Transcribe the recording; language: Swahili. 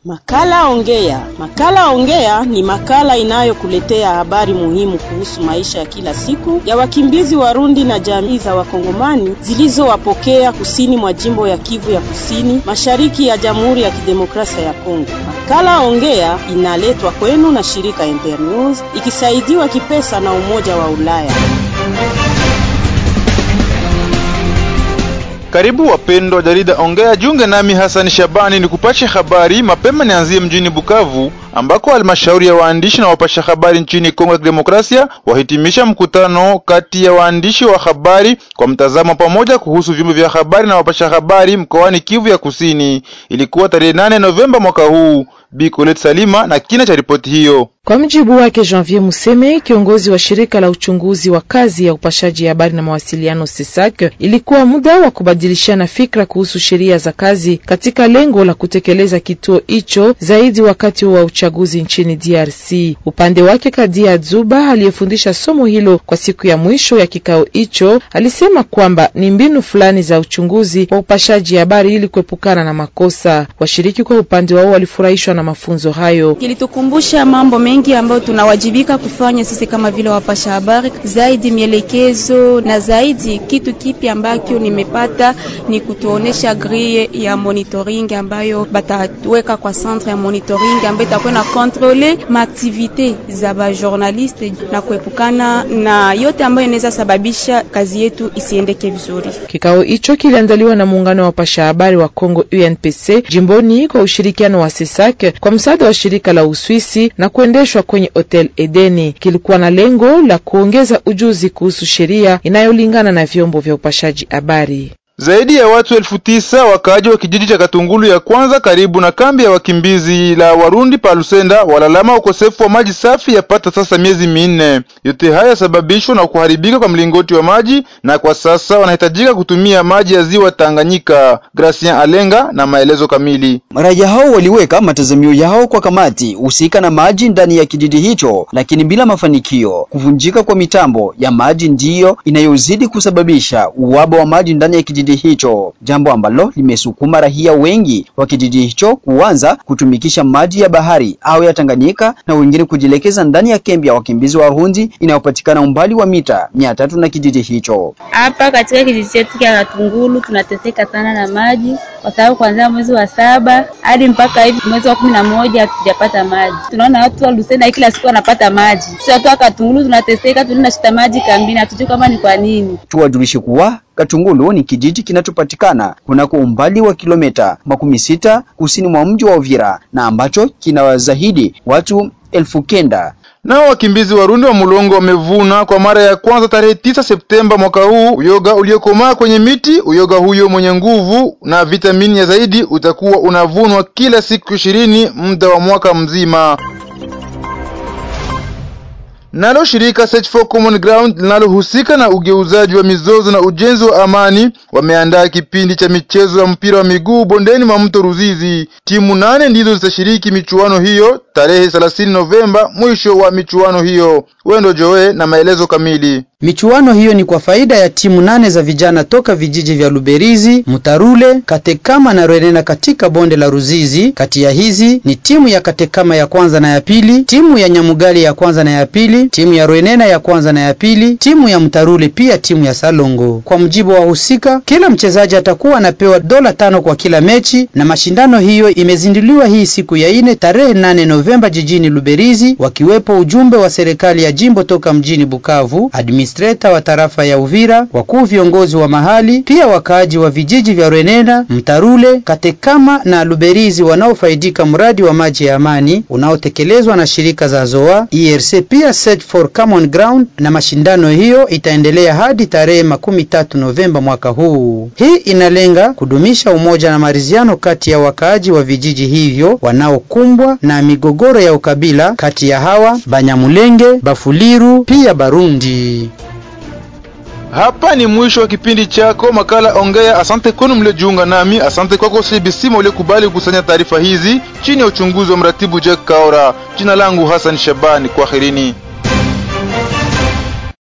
Makala Ongea. Makala Ongea ni makala inayokuletea habari muhimu kuhusu maisha ya kila siku ya wakimbizi Warundi na jamii za Wakongomani zilizowapokea kusini mwa jimbo ya Kivu ya Kusini, mashariki ya Jamhuri ya Kidemokrasia ya Kongo. Makala Ongea inaletwa kwenu na shirika Internews ikisaidiwa kipesa na Umoja wa Ulaya. Karibu wapendwa wa jarida Ongea, junge nami Hasani Shabani ni kupasha habari mapema. Nianzie mjini Bukavu ambako halmashauri ya waandishi na wapasha habari nchini Kongo ya Kidemokrasia wahitimisha mkutano kati ya waandishi wa habari kwa mtazamo pamoja kuhusu vyombo vya habari na wapasha habari mkoani Kivu ya Kusini. Ilikuwa tarehe nane Novemba mwaka huu. Bi Colette Salima na kina cha ripoti hiyo. Kwa mjibu wake Janvier Museme, kiongozi wa shirika la uchunguzi wa kazi ya upashaji habari na mawasiliano SESAC, ilikuwa muda wa kubadilishana fikra kuhusu sheria za kazi katika lengo la kutekeleza kituo hicho zaidi wakati wa uchaguzi nchini DRC. Upande wake, Kadia Zuba aliyefundisha somo hilo kwa siku ya mwisho ya kikao hicho alisema kwamba ni mbinu fulani za uchunguzi wa upashaji habari ili kuepukana na makosa. Washiriki kwa upande wao walifurahishwa na mafunzo hayo. Kilitukumbusha mambo mengi ambayo tunawajibika kufanya sisi kama vile wapasha habari, zaidi mielekezo na zaidi. Kitu kipi ambacho nimepata ni kutuonesha grille ya monitoring ambayo bataweka kwa centre ya monitoring ambayo itakuwa na kontrole maaktivite za ba journaliste na kuepukana na yote ambayo inaweza sababisha kazi yetu isiendeke vizuri. Kikao hicho kiliandaliwa na muungano wa wapasha habari wa Kongo UNPC jimboni kwa ushirikiano wa SESAC kwa msaada wa shirika la Uswisi na kuendeshwa kwenye Hotel Edeni. Kilikuwa na lengo la kuongeza ujuzi kuhusu sheria inayolingana na vyombo vya upashaji habari. Zaidi ya watu elfu tisa wakaaji wa kijiji cha Katungulu ya kwanza karibu na kambi ya wakimbizi la Warundi pa Lusenda walalama ukosefu wa maji safi yapata sasa miezi minne. Yote haya yasababishwa na kuharibika kwa mlingoti wa maji, na kwa sasa wanahitajika kutumia maji ya ziwa Tanganyika. Gracien Alenga na maelezo kamili. Raia hao waliweka matazamio yao kwa kamati husika na maji ndani ya kijiji hicho, lakini bila mafanikio. Kuvunjika kwa mitambo ya maji ndiyo inayozidi kusababisha uhaba wa maji ndani ya kijiji hicho, jambo ambalo limesukuma raia wengi wa kijiji hicho kuanza kutumikisha maji ya bahari au ya Tanganyika na wengine kujielekeza ndani ya kambi ya wakimbizi wa Warundi inayopatikana umbali wa mita mia tatu na kijiji hicho. Hapa katika kijiji chetu cha Katungulu tunateseka sana na maji kwa sababu kuanzia mwezi wa saba hadi mpaka hivi mwezi wa kumi na moja hatujapata maji. Tunaona watu wa Lusenda kila siku wanapata maji, sisi watu wa Katungulu tunateseka, tunashita maji kambini, hatujui kama ni kwa nini. Tuwajulishe kuwa Katungulu ni kijiji kinachopatikana kunako umbali wa kilomita makumi sita kusini mwa mji wa Uvira na ambacho kina zaidi watu elfu kenda. Nao wakimbizi Warundi wa Mulongo wamevuna kwa mara ya kwanza tarehe tisa Septemba mwaka huu uyoga uliokomaa kwenye miti. Uyoga huyo mwenye nguvu na vitamini ya zaidi utakuwa unavunwa kila siku ishirini muda wa mwaka mzima. Nalo shirika Search for Common Ground linalohusika na ugeuzaji wa mizozo na ujenzi wa amani wameandaa kipindi cha michezo ya mpira wa miguu bondeni mwa mto Ruzizi. Timu nane ndizo zitashiriki michuano hiyo tarehe 30 Novemba, mwisho wa michuano hiyo. Wendo Joe na maelezo kamili. Michuano hiyo ni kwa faida ya timu nane za vijana toka vijiji vya Luberizi, Mutarule, Katekama na Rwenena katika bonde la Ruzizi. Kati ya hizi ni timu ya Katekama ya kwanza na ya pili, timu ya Nyamugali ya kwanza na ya pili, timu ya Rwenena ya kwanza na ya pili, timu ya Mutarule pia timu ya Salongo. Kwa mujibu wa wahusika, kila mchezaji atakuwa anapewa dola tano kwa kila mechi, na mashindano hiyo imezinduliwa hii siku ya ine tarehe nane Novemba jijini Luberizi, wakiwepo ujumbe wa serikali ya jimbo toka mjini Bukavu, administrator wa tarafa ya Uvira, wakuu viongozi wa mahali, pia wakaaji wa vijiji vya Rwenena, Mtarule, Katekama na Luberizi wanaofaidika mradi wa maji ya amani unaotekelezwa na shirika za ZOA, ERC pia Search for Common Ground, na mashindano hiyo itaendelea hadi tarehe makumi tatu Novemba mwaka huu. Hii inalenga kudumisha umoja na maridhiano kati ya wakaaji wa vijiji hivyo wanaokumbwa na migogoro ya ukabila kati ya hawa Banyamulenge, Bafuliru pia Barundi. Hapa ni mwisho wa kipindi chako makala Ongea. Asante kwenu mliojiunga nami, asante kwako CBC mliokubali kukusanya taarifa hizi chini ya uchunguzi wa mratibu Jack Kaora. Jina langu Hassan Shabani, kwaherini.